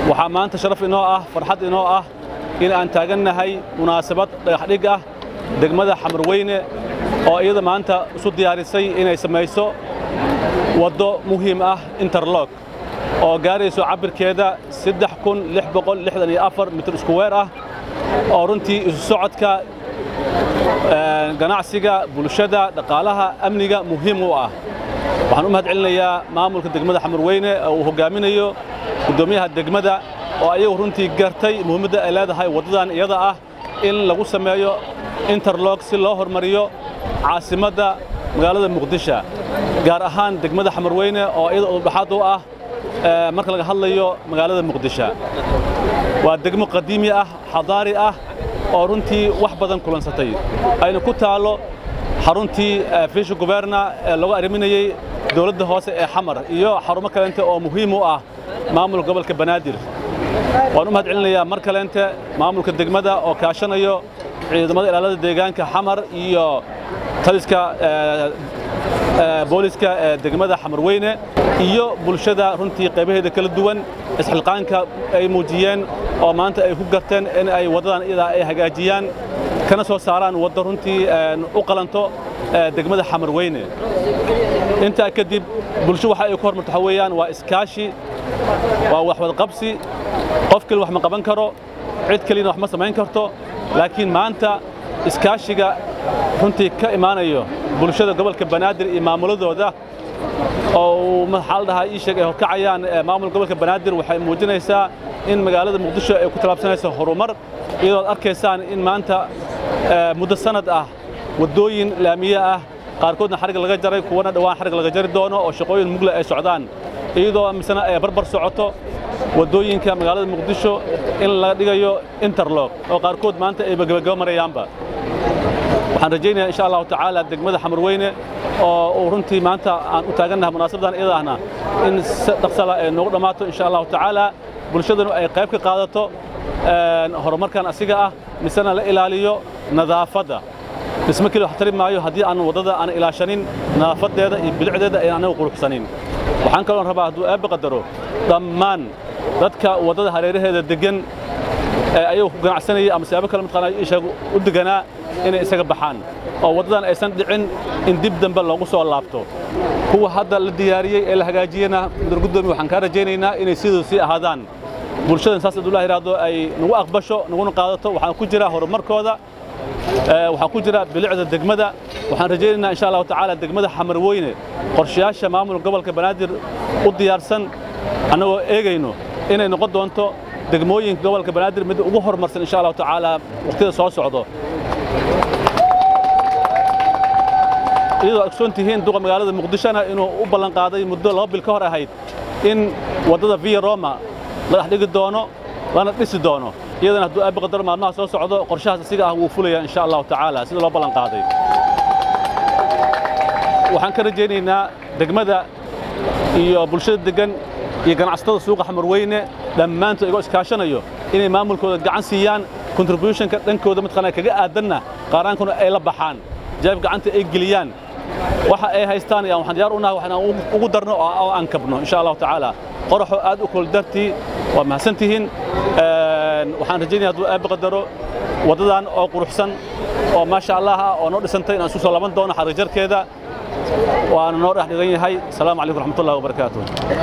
waxaa maanta sharaf inoo ah farxad inoo ah in aan taagannahay munaasabad dhagaxdhig ah degmada xamarweyne oo iyada maanta isu diyaarisay inay samayso waddo muhiim ah interlog oo gaarayso cabbirkeeda mitir iskuweer ah oo runtii isu socodka ganacsiga bulshada dhaqaalaha amniga muhiim u ah waxaan u mahad celinayaa maamulka degmada xamarweyne oo uu hoggaaminayo guddoomiyaha degmada oo ayagu runtii gartay muhiimadda ay leedahay waddadan iyada ah in lagu sameeyo interlog si loo hormariyo caasimadda magaalada muqdisho gaar ahaan degmada xamarweyne oo iyada udhaxaad u ah marka laga hadlayo magaalada muqdisho waa degmo qadiimi ah xadaari ah oo runtii wax badan kulansatay ayna ku taalo xaruntii fiisha guberna ee lagu arriminayey dowladda hoose ee xamar iyo xarumo kaleente oo muhiim u ah maamulka gobolka banaadir waan u mahad celinayaa mar kaleente maamulka degmada oo kaashanayo ciidamada ilaalada deegaanka xamar iyo taliska booliska ee degmada xamarweyne iyo bulshada runtii qaybaheeda kala duwan isxilqaanka ay muujiyeen oo maanta ay ku garteen in ay waddadan iyadaa ay hagaajiyaan kana soo saaraan waddo runtii u qalanto degmada xamarweyne intaa kadib bulsho waxa ay ku hormarto waxa weeyaan waa iskaashi waa wax wadaqabsi qof keli wax ma qaban karo cid keliyana wax ma samayn karto laakiin maanta iskaashiga runtii ka imaanayo bulshada gobolka banaadir iyo maamuladooda oo maxaa la dhahaa ii sheeg ay horkacayaan maamulka gobolka banaadir waxay muujinaysaa in magaalada muqdisho ay ku tallaabsanayso horumar iyadoo ad arkaysaan in maanta muddo sanad ah waddooyin laamiye ah qaarkoodna xarig laga jaray kuwana dhowaan xarig laga jari doono oo shaqooyin mugle ay socdaan iyadoo misena ay barbar socoto waddooyinka magaalada muqdisho in laga dhigayo interlog oo qaarkood maanta ay gebagabo marayaanba waxaan rajaynayaa insha allahu tacaala degmada xamarweyne oo uu runtii maanta aan u taagannahay munaasabadan iyada ahna in si dhaqsala ay noogu dhammaato insha allahu tacaala bulshadanu ay qayb ka qaadato horumarkan asiga ah misena la ilaaliyo nadaafadda dhismo keli wax tari maayo haddii aan waddada aan ilaashanin nadaafadeeda iyo bilicdeeda ayaan anagu quruxsanin waxaan kaloon rabaa hadduu aabbe qadaro dhammaan dadka waddada hareeraheeda deggan ee ayagu ku ganacsanayay ama siyaabo kale mataqaanaa ishaga u deganaa inay isaga baxaan oo waddadan aysan dhicin in dib dambe loogu soo laabto kuwa hadda la diyaariyey ee la hagaajiyena mudan guddoomiye waxaan kaa rajaynaynaa inay siduu sii ahaadaan bulshadan saas hadduu la yidhaahdo ay nagu aqbasho naguna qaadato waxaan ku jira horumarkooda waxaa ku jira bilicda degmada waxaan rajaynaynaa insha allahu tacaala degmada xamarweyne qorshayaasha maamulka gobolka banaadir u diyaarsan annagoo eegayno inay noqon doonto degmooyinka gobolka banaadir mid ugu horumarsan insha allahu tacaala waqtida soo socdo iyadoo ogsoon tihiin duqa magaalada muqdishona inuu u ballan qaaday muddo laba bil ka hor ahayd in waddada via roma la dhex dhigi doono lana dhisi doono iyadana hadduu aabbi qadar maalmaha soo socdo qorshahaas asiga ah wuu fulaya insha allahu tacaala sida loo ballan qaaday waxaan ka rajaynaynaa degmada iyo bulshada deggan iyo ganacsatada suuqa xamarweyne dhammaantood igoo iskaashanayo inay maamulkooda gacan siiyaan contributionka dhankooda mataqaanaa kaga aadanna qaaraankuna ay la baxaan jaab gacanta ay geliyaan waxa ay haystaan ayaan waxaan diyaar u nahay waxaan ugu darno oo aan kabno insha allahu tacaala qoraxoo aad u kul dartii waa mahadsantihiin waxaan rajaynaya hadduu aabbi qadaro waddadan oo quruxsan oo maasha allah ah oo noo dhisantay inaan isu soo laban doono xarijarkeeda waana noo dhex dhigan yahay asalaamu calaykum raxmatullahi wabarakaatuh